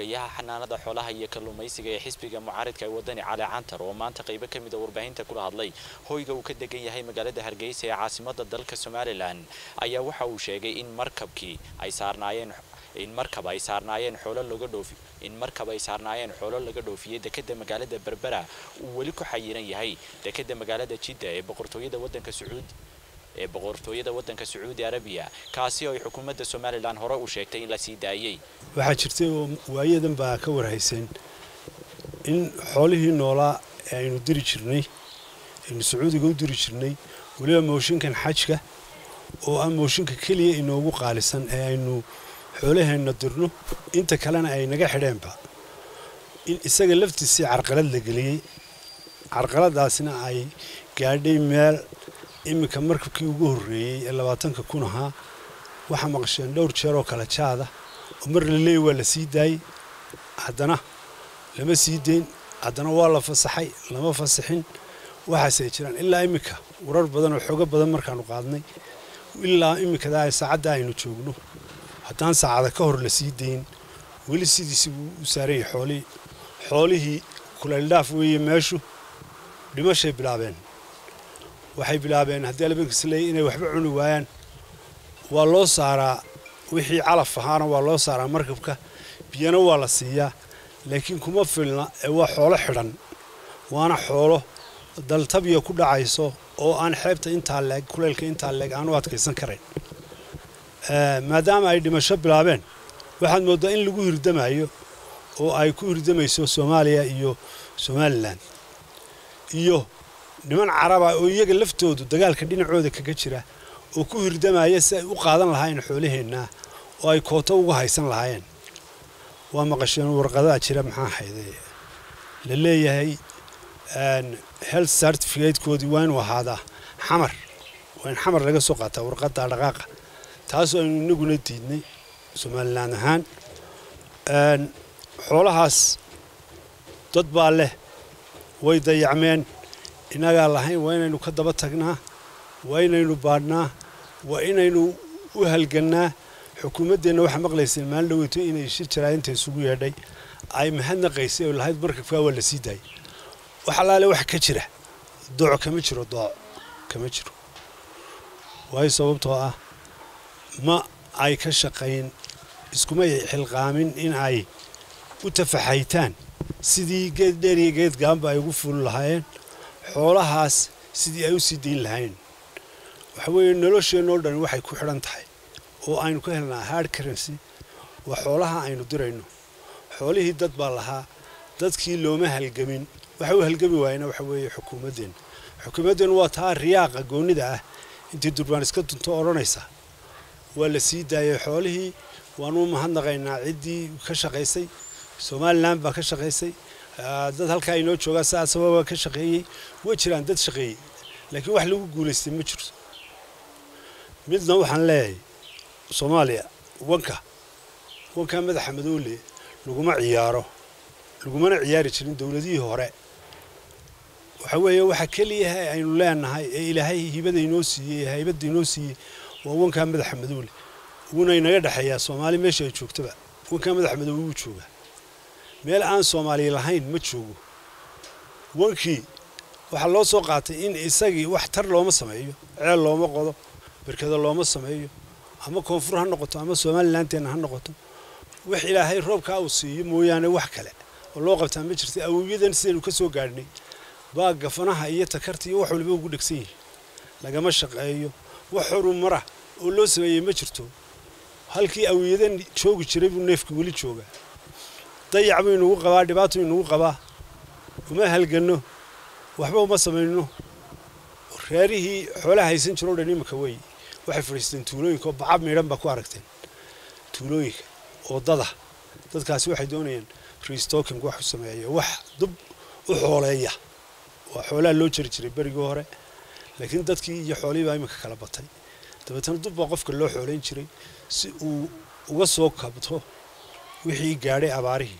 xogayaha xanaanada xoolaha iyo kalluumaysiga ee xisbiga mucaaridka ee wadani cali cantar oo maanta qaybo ka mid a warbaahinta kula hadlay hoyga uu ka degan yahay magaalada hargeysa ee caasimada dalka somalilan ayaa waxa uu sheegay in markabkii ay saarnaayeen in markab ay saarnaayeen xoolo laga dhoofi in markab ay saarnaayeen xoolo laga dhoofiyey dekeda magaalada berbera uu weli ku xayiran yahay dekeda magaalada jidda ee boqortooyada wadanka sacuudi ee boqortooyada wadanka sacuudi arabiya kaasi oo ay xukuumadda somalilan hore u sheegtay in la sii daayey waxaa jirtay oo waayadan baa ka warhayseen in xoolihii noolaa ee aynu diri jirnay aynu sacuudiga u diri jirnay weliba mooshinkan xajka oo ah mooshinka keliya inoogu qaalisan ee aynu xoolaheenna dirno inta kalena ay naga xidheenba in isaga laftiisii carqalad la geliyey carqaladaasna ay gaadhay meel iminka markabkii ugu horreeyey ee labaatanka kun ahaa waxaa maqasheen dhowr jeer oo kala jaada oo mar la leeyay waa la sii daayey haddana lama sii deyn haddana waa la fasaxay lama fasaxin waxaasay jiraan ilaa iminka warar badan oo xoogo badan markaanu qaadnay ilaa iminkada saacadda aynu joogno haddaan saacada ka hor la sii dayn weli sidiisi wuu u saaranyay xoolihii xoolihii kulayldhaaf weeye meeshu dhimashay bilaabeen waxay bilaabeen haddii albankiis leeyay inay waxba cuni waayaan waa loo saaraa wixii calaf ahaana waa loo saaraa markabka biyana waa la siiyaa laakiin kuma filna ee waa xoolo xidhan waana xoolo daltabiya ku dhacayso oo aan xeebta intaa leeg kuleylka intaa leeg aan u adkaysan karayn maadaama ay dhimasho bilaabeen waxaad mooddaa in lagu hirdamayo oo ay ku hirdamayso soomaaliya iyo somalilan iyo niman caraba oo iyaga laftoodu dagaalka dhinacooda kaga jira oo ku hirdamaya si ay u qaadan lahaayeen xoolaheennaa oo ay kooto uga haysan lahaayeen waa maqasheen warqadaa jira maxaa hayde la leeyahay health certificatekoodii waa inuu ahaadaa xamar waa in xamar laga soo qaataa warqadda dhaqaaqa taasoo aynu inaguna diidnay somalilan ahaan xoolahaas dad baa leh way dayacmeen innagaa lahayn waa inaynu ka daba tagnaa waa inaynu baadhnaa waa inaynu u halgannaa xukuumaddeenna waxaa maqlayseen maalin dhaweyto inay shir jaraayinta isugu yeedhay ay mahadnaqaysay oo lahayd markabkaa waa la sii daayay wax allaale wax ka jira dooc kama jiro dooc kama jiro waayo sababtoo ah ma ay ka shaqayn iskuma xilqaamin in ay u tafaxaytaan sidii geed dheer iyo geed gaanba ay ugu fuuli lahaayeen xoolahaas sidii ay u sii dayn lahayn waxa weeye nolosheenoo dhan waxay ku xidhan tahay oo aynu ka helnaa hard currency waa xoolaha aynu dirayno xoolihii dad baa lahaa dadkii looma halgamin waxa u halgami waayena waxa weeye xukuumaddeenna xukuumaddeennu waa taa riyaaqa goonnida ah intii durbaan iska dunto odhanaysa waa la sii daayay xoolihii waanu mahadnaqaynaa ciddii ka shaqaysay somalilan baa ka shaqaysay dad halkaa inoo joogaa saasaba waa ka shaqeeyey way jiraan dad shaqeeyey laakiin wax lagu guulaystay ma jirto midna waxaan leeyahay soomaaliya wanka wankaa madaxa madoole laguma ciyaaro lagumana ciyaari jirin dowladihii hore waxa weeye waxa keliyaha aynu leenahay ee ilaahay hibada inoo siiyey ee haybadda inoo siiyey waa wankaa madaxa madoole wuuna inaga dhexeeyaa soomaali meesha ay joogtaba wankaa madaxa madoole wuu joogaa meel aan soomaali lahayn ma joogo wankii waxaa loo soo qaatay in isagii wax tar looma sameeyo ceel looma qodo berkado looma sameeyo ama koonfur ha noqoto ama somalilanteena ha noqoto wax ilaahay roobkaa uu siiyo mooyaane wax kale oo loo qabtaa ma jirta awowyadan sidaynu ka soo gaadhnay baa gafanaha iyo takarta iyo wax waliba ugu dhegsan yihin lagama shaqeeyo wax horumara oo loo sameeyey ma jirto halkii awowyadan joogi jiray buu neefka weli joogaa dayac buu inugu qabaa dhibaato inugu qabaa uma halganno waxba uma samayno reerihii xoolaha haysan jiroo dhan iminka wey waxay fadhiisteen tuulooyinka oo bacab miidhan baa ku aragteen tuulooyinka oo dada dadkaasi waxay doonayaan restocking wax u sameeya wax dub u xooleeya waa xoolaha loo jari jiray berigii hore laakiin dadkii iyo xoolihii baa iminka kala batay dabeetana dub baa qofka loo xooleyn jiray si uu uga soo kabto wixii gaadhay abaarihii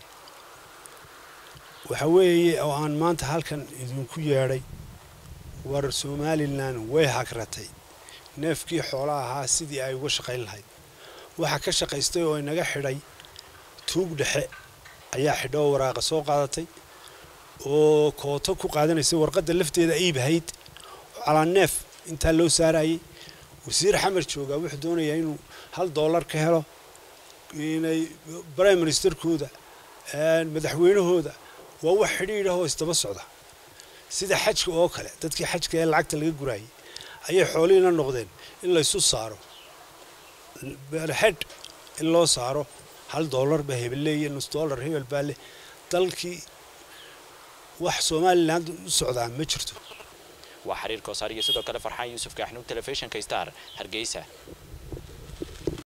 waxa weeye oo aan maanta halkan idinku yeedhay war somalilan way hagratay neefkii xoola ahaa sidii ay uga shaqayn lahayd waxaa ka shaqaystay oo inaga xidhay tuug dhexe ayaa xidho oo waraaqa soo qaadatay oo kooto ku qaadanaysay warqadda lafteeda iibahayd oo calaa neef intaa loo saarayay wasiir xamar joogaa wuxuu doonayaa inuu hal dollar ka helo inay prime ministerkooda madaxweynahooda waa wax xidhiidh oo isdaba socda sida xajka oo kale dadkii xajka ee lacagta laga guraayay ayay xoolihiina noqdeen in laysu saaro xedh in loo saaro hal dollar ba hebel leeya nus dollar hebel baa leh dalkii wax somaliland u socdaa ma jirto waa xiriir koosaar iyo sidoo kale farxaan yuusuf kaaxnuug telefishinka star hargeysa